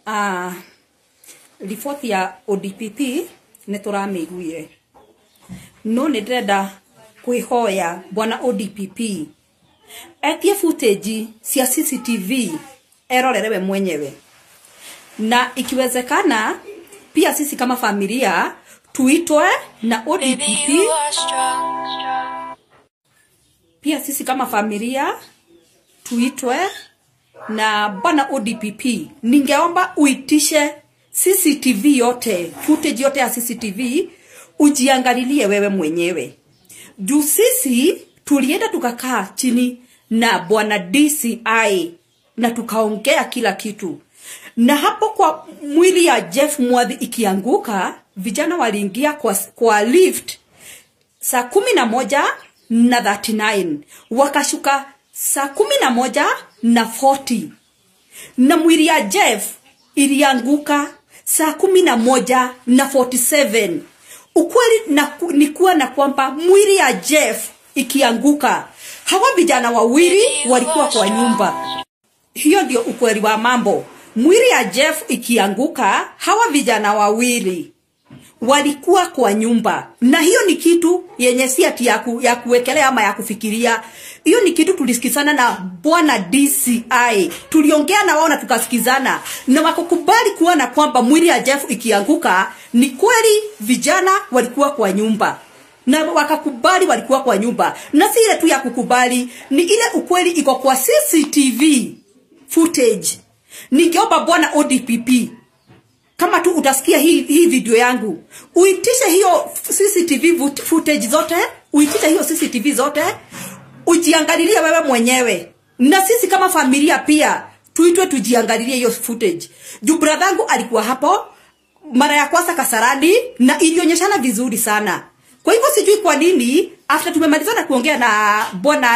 uh, riboti ya ODPP nä tå ramä iguire no nä ndärenda kwä hoya bwana ODPP etie footage cia CCTV erorere we mwenyewe na ikiwezekana pia sisi kama familia tuitwe na ODPP pia sisi kama familia tuitwe na bwana ODPP, ningeomba uitishe CCTV yote, footage yote ya CCTV ujiangalilie wewe mwenyewe. Juu sisi tulienda tukakaa chini na bwana DCI na tukaongea kila kitu, na hapo kwa mwili ya Jeff Mwadhi ikianguka, vijana waliingia kwa, kwa lift saa kumi na moja na 39 wakashuka saa kumi na moja na 40 na mwili ya Jeff ilianguka saa kumi na moja na 47 ukweli na, ni kuwa na kwamba mwili ya Jeff ikianguka hawa vijana wawili walikuwa kwa nyumba hiyo ndio ukweli wa mambo mwili ya Jeff ikianguka hawa vijana wawili walikuwa kwa nyumba na hiyo ni kitu yenye si ati ya, ku, ya kuwekelea ama ya kufikiria hiyo ni kitu tulisikizana na bwana DCI tuliongea na wao na tukasikizana na wakakubali kuona kwamba mwili ya Jeff ikianguka ni kweli vijana walikuwa kwa nyumba na wakakubali walikuwa kwa nyumba na si ile tu ya kukubali ni ile ukweli iko kwa CCTV footage ningeomba bwana ODPP kama tu utasikia hii, hii video yangu uitishe hiyo CCTV footage zote uitishe hiyo CCTV zote ujiangalilie wewe mwenyewe na sisi kama familia pia tuitwe tujiangalilie hiyo footage juu bradhangu alikuwa hapo mara ya kwanza Kasarani na ilionyeshana vizuri sana kwa hivyo sijui kwa nini after tumemalizana kuongea na bwana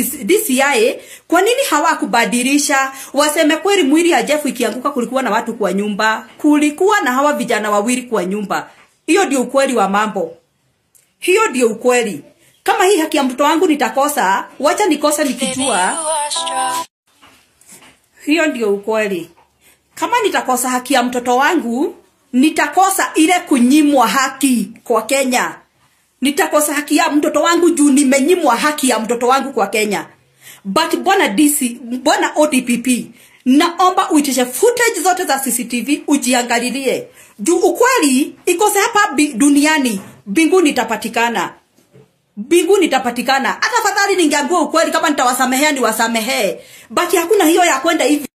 DCI, kwa nini hawakubadilisha waseme kweli mwili ya Jeff ikianguka kulikuwa na watu kwa nyumba, kulikuwa na hawa vijana wawili kwa nyumba. Hiyo ndio ukweli wa mambo, hiyo ndio ukweli. Kama hii haki ya mtoto wangu nitakosa, wacha nikosa nikijua. Hiyo ndio ukweli. Kama nitakosa haki ya mtoto wangu, nitakosa ile kunyimwa haki kwa Kenya nitakosa haki ya mtoto wangu juu nimenyimwa haki ya mtoto wangu kwa Kenya. But bwana DC, bwana ODPP, naomba uitishe footage zote za CCTV ujiangalilie, juu ukweli ikose hapa duniani, mbinguni itapatikana mbinguni itapatikana. Hata fadhali ningeambiwa ukweli, kama nitawasamehea niwasamehee, but hakuna hiyo ya kwenda hivi